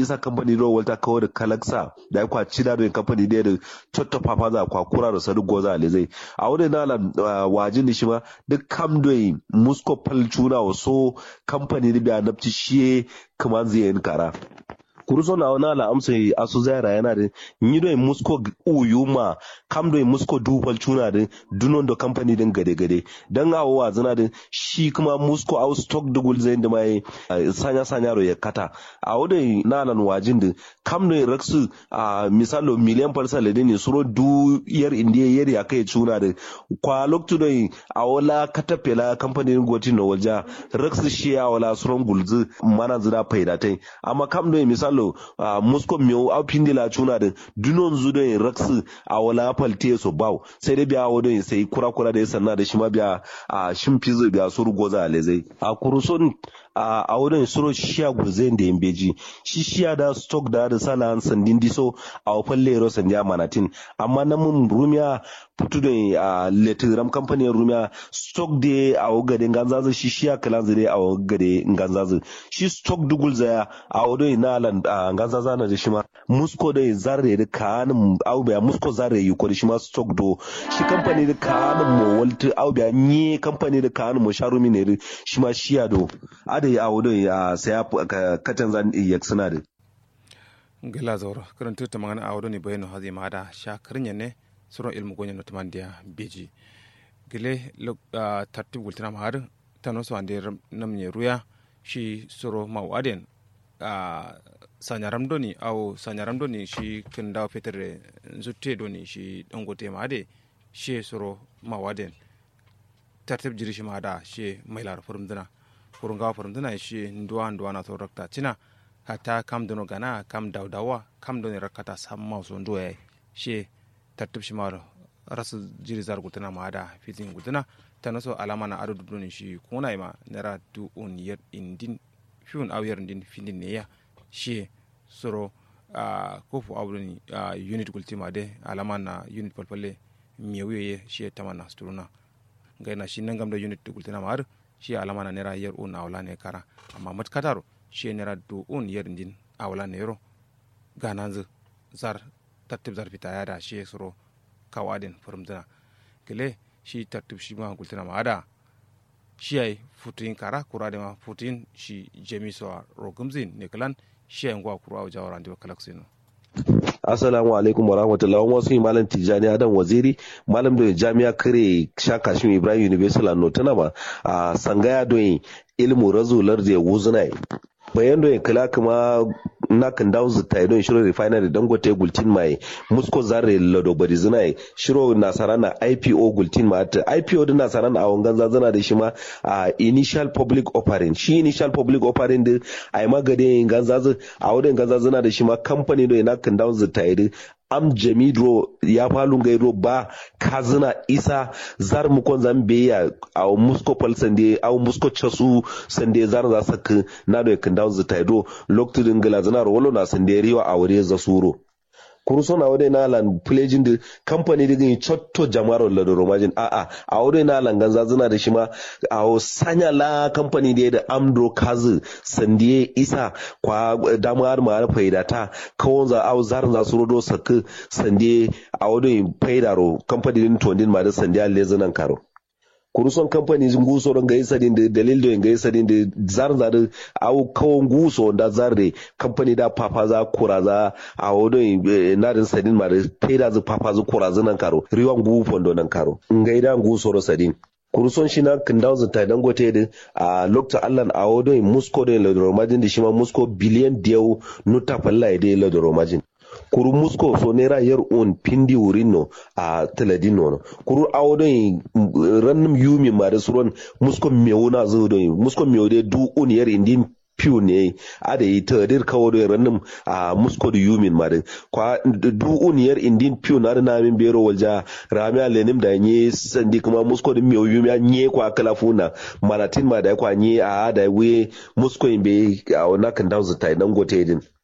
isa company do walta kawo da kalaksa da ya kwaci da da company da da chotto papa za kwa kura da sadu goza le zai a wurin na lan wajin da shi ma duk kam do musko palchuna so company da biya nafci shi kaman zai yin kara kuruso na wana la amsa asu zaira yana da ni do musko uyu ma kam do musko dubal tuna da dunon do company din gade gade dan awo wa zana da shi kuma musko au stock dugul zai da mai sanya sanya ro ya kata awo da na lan wajin da kam do raksu a misalo miliyan farsa le ne suro du yar indiya yar ya kai tuna da kwa loktu do awola kata pela company din goti no walja raksu shi awala suron gulzu mana zira faidatai amma kam do misalo lo uh, musko miyo au pindi la chuna de dunon zu de raksu a wala palte so baw sai dai biya wado sai kura kura da sanna da shi ma biya a shin fizo biya suru goza alezai a kuruson a wurin suro shiya guzen da yin beji shi shiya da stock da da sala sandin diso a wafan lero sandiya manatin amma na mun rumiya putu da a letiram kamfanin rumiya stock da a wagade ganzazu shi shiya kalan zire a wagade ganzazu shi stock dugul zaya a wurin na lan ganzaza na da shi ma musko da zarre da kanin aubiya musko zarre yi ko da shi ma stock do shi kamfani da kanin mo walti aubiya ni kamfani da kanin mo sharumi ne shi ma shiya do ada ya awo don ya saya kacan zan iya suna da gela zauro karanta ta magana awo ne bayanu hazi ma da sha karin ne suron ilmu gonya no tamandiya beji gele tartib gultina ma har tano so ande namne ruya shi suro mawaden sanyaram doni aw sanyaram doni shi kin dawo fetere zutte doni shi dangote ma ade shi suro mawaden tartib jiri shi ma da shi mailar furum dina kurunga furum dina shi nduwa nduwa na to rakta cina hata kam dono gana kam dawdawa kam doni rakata samma so nduwa shi tartib shi ma rasu jiri zar gutana ma da fitin gutana tana so alama na adu doni shi kuna ma nera du un yer indin fiun aw yer indin findin ne ya shi soro a kofu awdoni unit gultima de alama na unit palpalle miyewiye shi tamana sturuna gaina shi nangam da unit gultina ma har shi alama na nera yer un awla ne kara amma matkataro shi nera du un yer indin awla ne yoro gananzu zar tartib zar fita ya da shi soro kawadin furumdina kile shi tartib shi ma gultina ma ada shi ai futin kara kura da ma futin shi jemi so rogumzin ne kalan shi ai ngwa kura wa jawara ndi kalaksino Assalamu alaikum warahmatullahi wasu yi malam Tijjani Adam Waziri malam da jami'a kare shaka shi Ibrahim University no tana ba a sangaya don ilmu razular da wuzunai bayan da kala kuma na kan dawo zuta don shiro refinery dangote gultin mai musko zare lado bari zina shiro nasara na ipo gultin ma ta ipo din nasara na awon ganza zana da shi ma a initial public offering shi initial public offering din a yi magade ganza a wurin ganza zana da shi ma kamfani da na kan dawo zuta am jamidro ya falun gairo ba kazina isa zar mukon zambe ya a musko pal sande a musko chasu sande zar za sak na do kan dawo zita do loktu gala zana rolo na sande riwa a wure za suro kuruso na wade na lan pledging da company da gani chotto jamaro la do romajin a a a wade na lan ganza zana da shi ma a sanya la company da da amdo kazu sandiye isa kwa damar ma faida ta kawon za au zarin za su rodo sak sandiye a wade faida ro company din tondin ma da sandiya lezunan karo kuruson kamfani zin guso don ga isa da dalil da ga isa da zar zar au kawon guso da zarre kamfani da papa za kura za a wodo na din sadin ma da peda za papa za kura za nan karo riwan gu fondo nan karo ngai da guso ro sadin kuruson shi na kindau zata dangote da a lokta allan a wodo musko da ladoro majin da shi ma musko biliyan diyau nuta falla da ladoro majin kuru musko so nera yar on pindi wurino a teladino no kuru awodon rannum yumi ma da suron musko mewuna zo do musko mewde du on yar indin piu ne ada yi tadir kawo da rannum a musko da yumin ma da kwa du on yar indin piu na da namin bero walja rami alenim da nye sandi kuma musko da mewu yumi nye kwa kalafuna malatin ma da kwa nye a da we musko imbe a wannan kan dawo zata dan gote din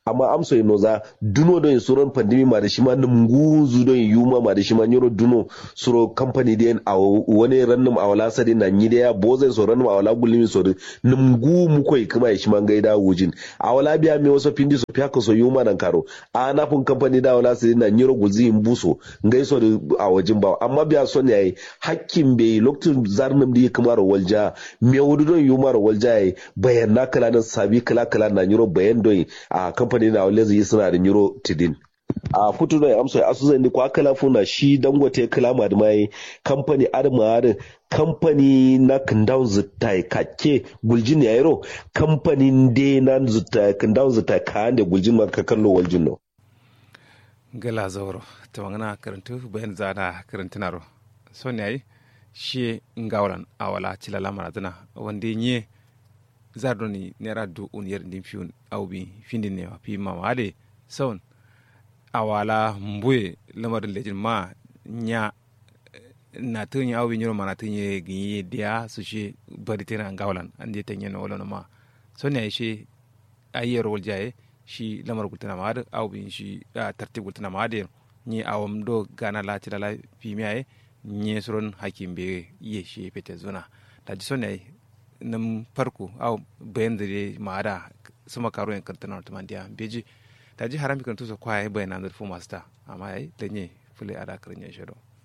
amma amso ino za duno don suron pandemi ma da shi ma nunguzu don yuma ma da shi ma nyoro duno suro company den a wani rannum a wala sadi na nyi da ya bozai so rannum a wala gulimi so nungu mu koi kuma ya shi ma gaida wujin a wala biya me wasu pindi so fiya so yuma nan karo a na fun company da wala sadi na nyoro gulzi buso ngai so a wajin ba amma biya son yayi hakkin bai lokacin zarnum da kuma ro walja me wudu don yuma ro walja yayi bayan na kala nan sabi kala kala na nyoro bayan don a company na wale zai suna da nyoro tidin a futu da amsa asu zai ni kwa kala funa shi dangote kala ma da mai company adama da kamfani na kandaun zita kake guljin ya yaro kamfanin de na zita kandaun zita ka da guljin ma ka kallo waljin no gala zauro ta wangana karantu bayan zana karantunaro son yayi shi ngawran awala cilala marazana wanda nye zardoni nera du unyer din fiun awbi findin ne fi mamade son awala mbuye lamarin lejin ma nya na tun ya awbi nyoro mana tun ye ginye dia su shi bari tena ngawlan ande tanye no wala ma son ya shi ayyar wal jaye shi lamar gultana ma da awbi shi tartib gultana ma da ni awam do gana la cilala fi miyaye nye suron hakim be ye shi fete zuna da ji son ya nam farko aw bayan da dai ma'ada sama karo yan kan tanar tuman dia beji ta ji harami kan tusa kwaye bayan nan da fu masta amma yayi da nye fule ada karin ya shiro